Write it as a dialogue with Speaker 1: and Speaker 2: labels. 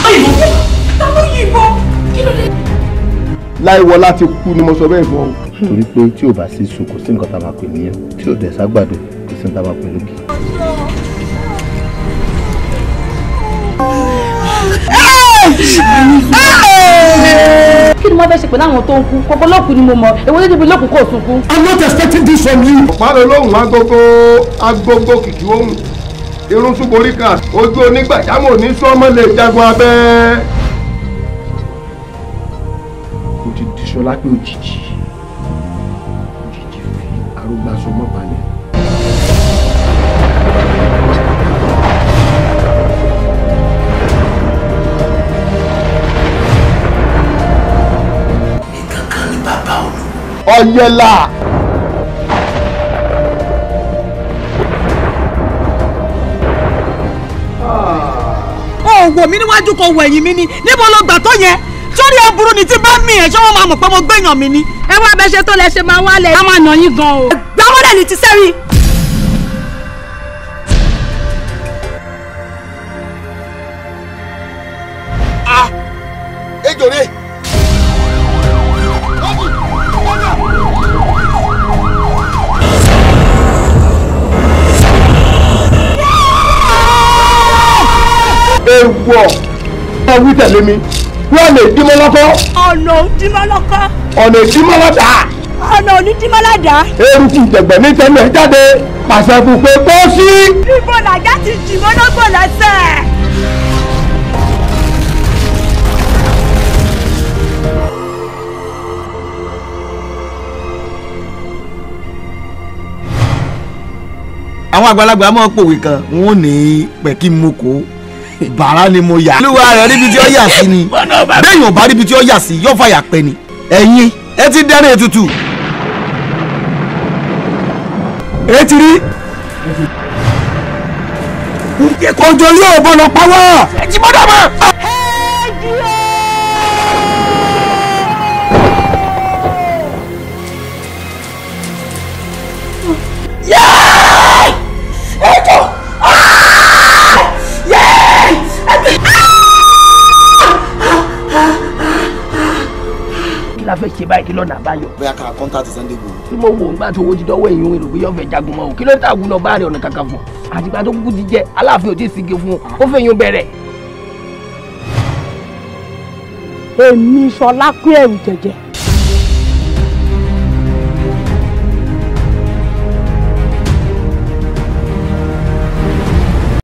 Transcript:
Speaker 1: yìnbọn ta ló yìnbọn kí ló dé.
Speaker 2: láìwọ láti kú ni mo sọ bẹ́ẹ̀ fún ọ.
Speaker 3: torí pé tí ò bá sí sùn kò sí nǹkan tá a máa pè níyàn tí ò dẹ̀ ságbàdo kò sí nǹkan tá a máa pè lókè.
Speaker 4: kí ni wọ́n fẹ́ ṣe pẹ̀lú àwọn tó ń kú kókó lókun ni mo mọ̀ èwo ló débi lókun kò sunkún.
Speaker 2: I'm not expecting this from you. ọ̀pá-lẹ̀ lóhùn agogo agogo kìkì ohun irun túborí kan ojú onígbàjámọ̀ ní sọ́mọ́ lè jagun abẹ́. kò ti dìṣọ́ lápé òjijì òjijì fi arúgbáṣọ mọ́ balẹ̀.
Speaker 1: kankan ni bàbá olú.
Speaker 2: ọ̀yẹ̀là.
Speaker 5: ó wò mí níwájú kan wò ẹ̀yìn mi ni níbo ló gbà tó yẹn sórí aburú ni tí bá mi ẹ̀ ṣé wọ́n máa mọ̀ pé mo gbẹ̀yàn mi ni.
Speaker 4: ẹ wá bẹ ṣe tó lẹ ṣe máa wálẹ̀. a máa nà yín gan o.
Speaker 5: gbàmọ́dẹ̀ ni ti sẹ́rí.
Speaker 2: ejò rè. ewọ ọ wí tẹ̀lé mi wọ́n lè dímọ́ lọ́kọ́
Speaker 5: ọ̀nà òdìmọ́lọ́kọ́
Speaker 2: ọ̀nà ìdímọ́ lọ́dà
Speaker 5: ọ̀nà onídìmọ́ládà.
Speaker 2: eruku jẹ̀gbẹ́ ní tẹ́lẹ̀ jáde pàṣẹ fún pé kó sí.
Speaker 5: níbo làjá ti jì mọ́nàgbò lẹ́sẹ̀.
Speaker 6: àwọn àgbàlagbà máa pòwe kan wọn ò ní pẹ̀kí mo kó bàrà ni mo yà. olúwa rẹ̀ níbi tí ó yà sí ni bẹ́ẹ̀ yóò bá níbi tí ó yà sí yóò fàyà pẹ́ ni ẹ̀yin ẹ ti dẹ́rẹ́ ètùtù. ẹ ti rí. kọjọ yóò bọ̀ lọ pawọ́. ẹ jí bọ́dọ̀ mọ́.
Speaker 1: kí la fẹ́ ṣe báyìí kí lọ́nà àbáyọ.
Speaker 6: bóyá ká kọ́ńtàtì Sunday Igboho.
Speaker 1: tí mo wò nígbà tí owó ti dọ́wọ́ èyí ń rò pé yóò fẹ́ jagun mọ́ o kí ló dé tàgùn lọ bá rẹ̀ ọ̀nà kankan fún un àtìgbà tó kúkú ti jẹ aláàfin ò tí ì sige fún un ó fẹ́ yín bẹ̀rẹ̀.
Speaker 4: èmi sọlá pé ẹrù jẹjẹ